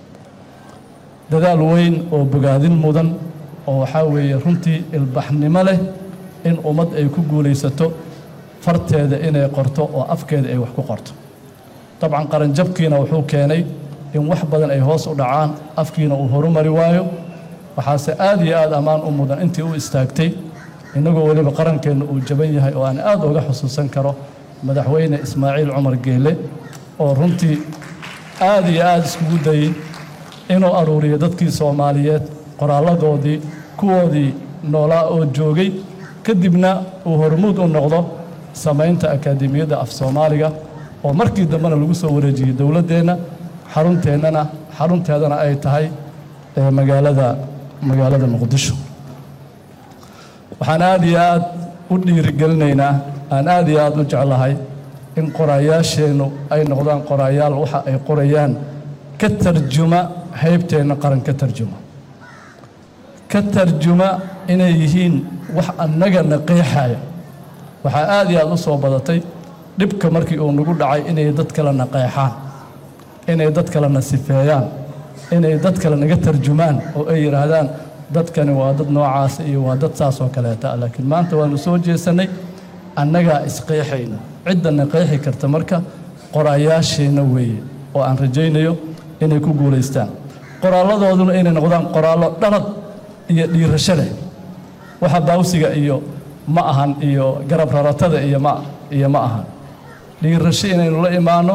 dadaal weyn oo bogaadin mudan oo waxaa weeye runtii ilbaxnimo leh in ummad ay ku guulaysato farteeda inay qorto oo afkeeda ay wax ku qorto dabcan qaranjabkiina wuxuu keenay in wax badan ay hoos u dhacaan afkiina uu horumari waayo waxaase aad iyo aad ammaan u mudan intii u istaagtay innagoo weliba qarankeenna uu jaban yahay oo aan aad uga xusuusan karo madaxweyne ismaaciil cumar geele oo runtii aad iyo aad iskugu dayey inuu aruuriyo dadkii soomaaliyeed qoraalladoodii kuwoodii noolaa oo joogay kadibna uu hormuud u noqdo samaynta akaademiyadda af soomaaliga oo markii dambena lagu soo wareejiyey dowladdeenna xarunteennana xarunteedana ay tahay ee magaalada magaalada muqdisho waxaan aad iyo aad u dhiirigelinaynaa aan aad iyo aad u jeclahay in qoraayaasheennu ay noqdaan qoraayaal waxa ay qorayaan ka tarjuma haybteenna qaran ka tarjuma ka tarjuma inay yihiin wax annagana qeexaya waxaa aad iyo aad u soo badatay dhibka markii uu nagu dhacay inay dad kalena qeexaan inay dad kalena sifeeyaan inay dad kale naga tarjumaan oo ay yidhaahdaan dadkani waa dad noocaasa iyo waa dad saas oo kaleeta laakiin maanta waanu soo jeesannay annagaa isqeexayna ciddana qeexi karta marka qoraayaasheenna weeye oo aan rajaynayo inay ku guulaystaan qoraalladooduna inay noqdaan qoraallo dhalad iyo dhiirasho leh waxa baawsiga iyo ma ahan iyo garab raratada iyo ma iyo ma ahan dhiirasho inaynu la imaanno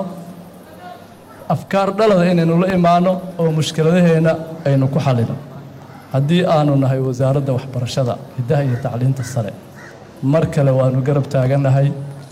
afkaar dhalada inaynu la imaanno oo mushkiladaheenna aynu ku xallino haddii aanu nahay wasaaradda waxbarashada hiddaha iyo tacliinta sare mar kale waanu garab taagannahay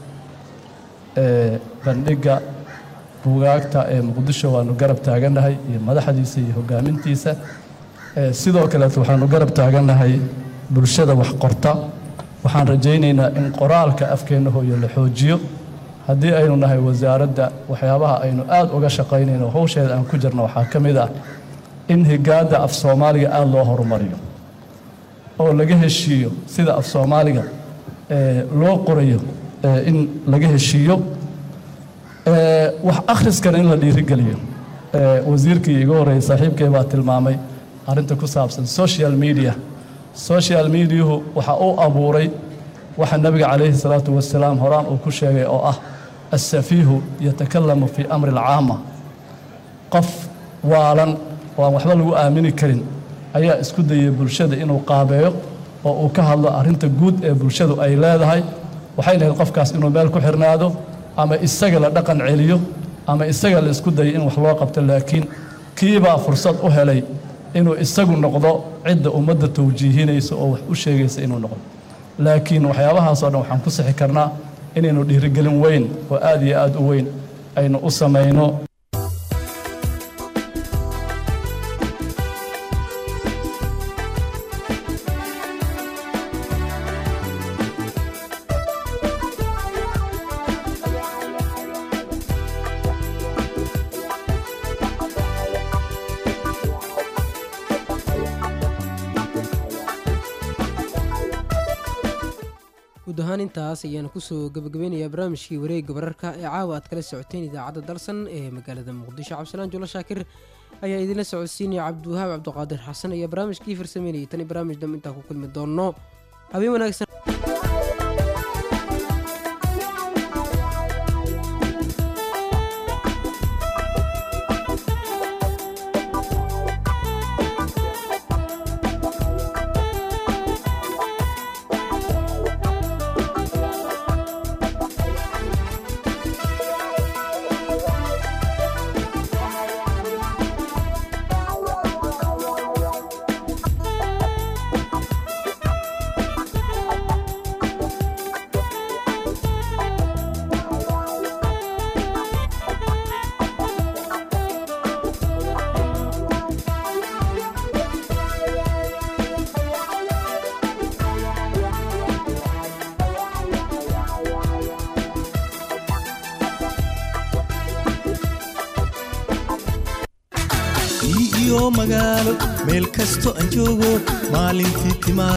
ee bandhigga buugaagta ee muqdisho waanu garab taagannahay iyo madaxdiisa iyo hoggaamintiisa ee sidoo kaleeto waxaanu garab taagannahay bulshada wax qorta waxaan rajaynaynaa in qoraalka afkeenna hooyo la xoojiyo haddii aynu nahay wasaaradda waxyaabaha aynu aad uga shaqaynayno howsheeda aan ku jirno waxaa ka mid ah in higaadda af soomaaliga aada loo horumariyo oo laga heshiiyo sida af soomaaliga ee loo qorayo ee in laga heshiiyo ee wax akhriskana in la dhiirigeliyo ee wasiirkii iga horreeyey saaxiibkay baa tilmaamay arrinta ku saabsan social media social mediahu waxa uu abuuray waxa nabiga calayhi salaatu wasalaam horaan uu ku sheegay oo ah asafiihu yatakalamu fii amri alcaama qof waalan oo aan waxba lagu aamini karin ayaa isku dayay bulshada inuu qaabeeyo oo uu ka hadlo arrinta guud ee bulshadu ay leedahay waxay lahayd qofkaas inuu meel ku xirnaado ama isaga la dhaqan celiyo ama isaga la isku dayo in wax loo qabto laakiin kiibaa fursad u helay inuu isagu noqdo cidda ummadda tawjiihinaysa oo wax u sheegaysa inuu noqdo laakiin waxyaabahaasoo dhan waxaan ku sixi karnaa inaynu dhiirigelin weyn oo aad iyo aad u weyn aynu u samayno guud ahaan intaas ayaanu kusoo gabagabeynayaa barnaamijkii wareegga wararka ee caawa aad kala socoteen idaacadda dalsan ee magaalada muqdisho cabdisalaan julo shaakir ayaa idinla socodsiinaya cabdiwahaab cabdiqaadir xasan ayaa barnaamijkii farsameynayay tani barnaamij dambe intaan ku kulmi doonno habeen wanaagsan iyo magaalo meel kasto aan joogo maalintii timaa